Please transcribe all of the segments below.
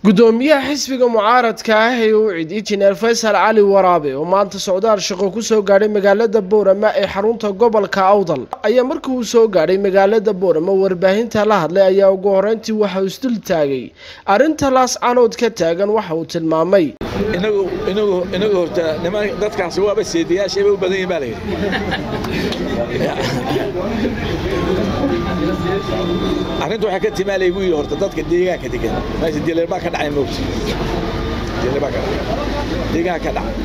gudoomiyaha xisbiga mucaaradka ah ee u cid injineer faysal cali waraabe oo maanta socdaal shaqo kusoo gaadhay magaalada boorama ee xarunta gobolka awdal ayaa markii uu soo gaadhay magaalada boorama warbaahinta la hadlay ayaa ugu horeyntii waxa uu isdul taagay arrinta laas canood ka taagan waxa uu tilmaamay inagu inagu inagu horta niman dadkaasi waaba seediyaashay bay u badan yihin baa la yidhi arrinta waxaa ka timaalay buu yidhi horta dadka deegaanka degan meesha dileer baa ka dhacay moogta dileer baa ka dhacay deegaanka ka dhacay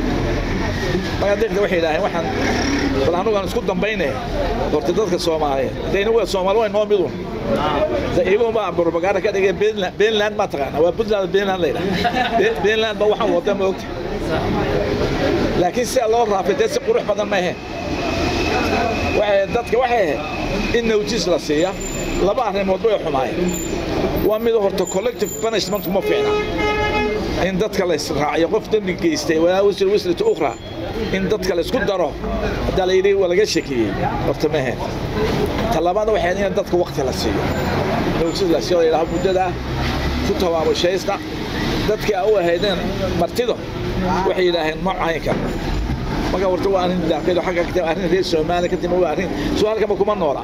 markaa deeqda waxay yidhaaheen waxaan bal anugu aan isku dambayne horta dadka soomaaliyeed hadayna waa soomaali waa noo midun iyagu baa propaganda ka dhigay Finland ma taqaana waa Puntland Finland la yidhaha Finland baa waxaan wada moogta laakiin si loo raafidee si qurux badan ma ahayn waxay dadka waxay ahayd in nawjis la siiya laba arrimood way xumaayeen waa mid horta collective punishment kuma fiicna in dadka la israaciyo qof dembi geystay walaa wasl waslata ukhra in dadka la isku daro haddaa la yidhi waa laga shakiyey horta ma ahayn talabaadna waxay ahayd in dadka waqti la siiyo nawjis la siiyo la yidhaha muddada ku tabaabushaysta dadkii u ahaydeen martido waxay yidhaaheen ma caynka marka horta waa arrin daaqeed xagga ka timid arrin reer Soomaaliya ka timid waa arrin soo halkama kuma noola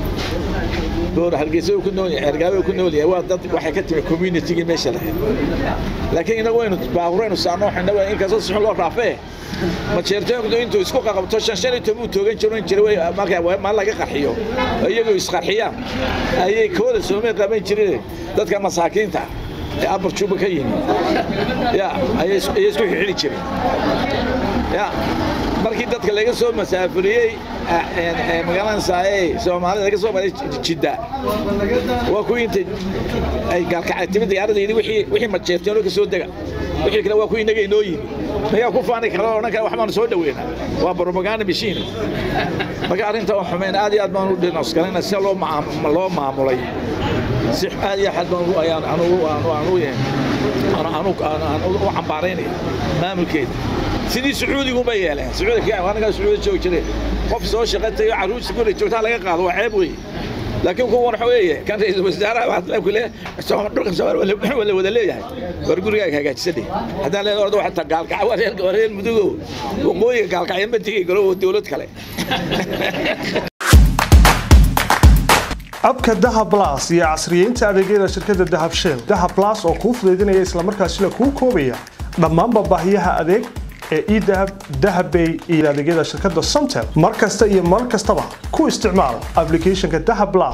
door hargeysa uu ku nool yahay ergaabe uu ku nool yahay waa dad waxay ka timid community meesha lahayd laakiin inagu waynu baahuraynu saano waxayna waa in kaasoo si loo raafee ma jeertooyinku intuu isku qaqabto shan shan iyo toban toogan jirin jiray marka ma laga qarxiyo iyagoo isqarxiyaan ayay kooda Soomaaliya qaban jireen dadka masaakiinta ee abar juba ka yimid ya ayay isku xiri jireen ya markii dadka laga soo masaafuriyey magaalada saaye soomaalida laga soo maray jidda waa kuwii inta ay gaalkacay timid diyaaradda yidhi wixii wixii majeerteenoo ka soo dega wixii kale waa kuwii inaga inoo yimi mayaa ku faani kara odhan kara waxbaanu soo dhaweynaa waa propaganda machine marka arrinta oo xumeyn aad iyo aad baan u dhinosgalayna si loo loo maamulay si aad iyo aad baan ayaan anugu aanu aanu aanu u cambaaraynaya maamulkeeda sidii sacuudigu ma yeeleen sacuudiga anaga sacuudi joog jiray qof soo shaqatayo caruurta guri joogtaa laga qaado waa ceeb weeye laakiin kuwa waxa weeye kan ra'iisul wasaaraha waxa la kule dhulka Soomaaliya wala wada leeyahay war gurigaaga hagaajisadii haddaan leeyahay ordo waxa gaalkac wareen wareen mudugo waqooyiga gaalkacyo ma tigi galo dawlad kale abka dahab plus iyo casriyeynta adeegyada shirkadda dahab shell dahab plus oo kuu fudaydinaya islamarkaasina kuu koobaya dhammaanba baahiyaha adeeg ee edahab dahabbay iyo adeegyada shirkadda somtel mar kasta iyo mar kastaba ku isticmaal applicationka dahab plus